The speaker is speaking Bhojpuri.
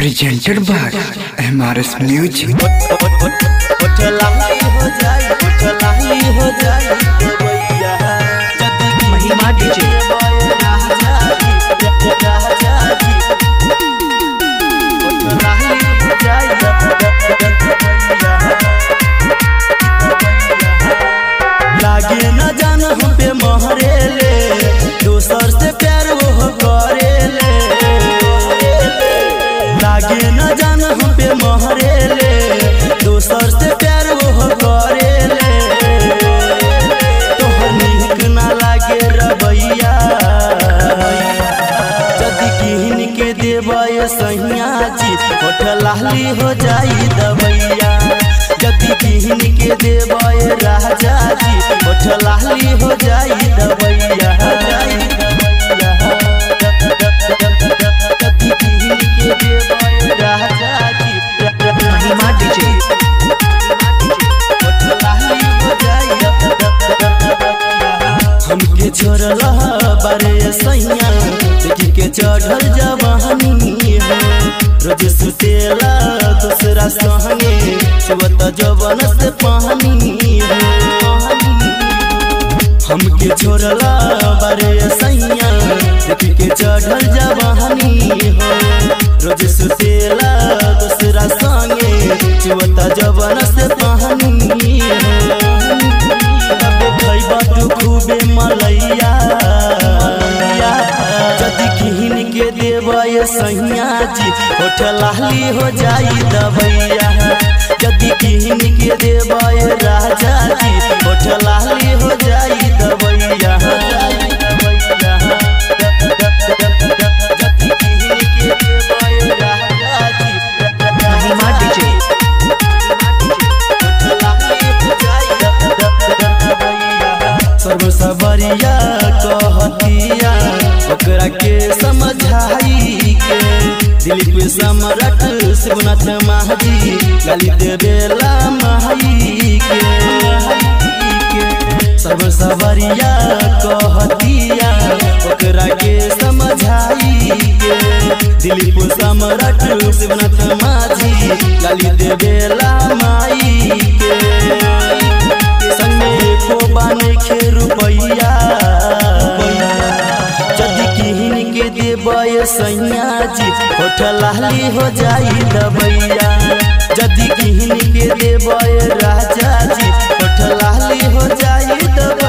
presented by MRS Music. महिमा डीजे लागे न जान हम पे महरेले दोसर से प्यार वो करेले लागे न जान हम पे महरेले दोसर से प्यार वो करेले तोहर नीक ना लागे रवैया जदि किहन के देवय सहिया जी होठ लाली हो जाई दवैया जदि किहन के देवय राजा जी होठ लाली हो जाई दवैया जदि किहन के देवय राजा जी महिमा डीजे होठ लाली हो जाई हमके छोड़ला बारे सैया देखी के चढ़ल जवानी है रोज सुतेला दूसरा संगे सुबत जवन से पानी है हमके छोड़ला बारे सैया देखी के चढ़ल जवानी है रोज सुतेला दूसरा संगे सुबत जवन से पानी है तबे खैबा तू खूबे मलैया जदि किहन के देवय सैया जी होठ लाली हो जाई दवैया जदि किहन के देवय राजा जी होठ लाली हो जाई दवैया जदि किहन के देवय राजा जी महिमा डीजे सर्व सबरिया कहतिया ओकरा के समझाई के दिलीप सम्राट शिवनाथ महाजी गाली देवेला माई के सर्व सबरिया कहतिया ओकरा के समझाई के दिलीप सम्राट शिवनाथ माझी गाली देवेला माई के संगे को बाने के रुपैया जदि किहन के देवय सैया जी होठ लाली हो जाई दबैया जदि किहन के देवय राजा जी होठ लाली हो जाई दबैया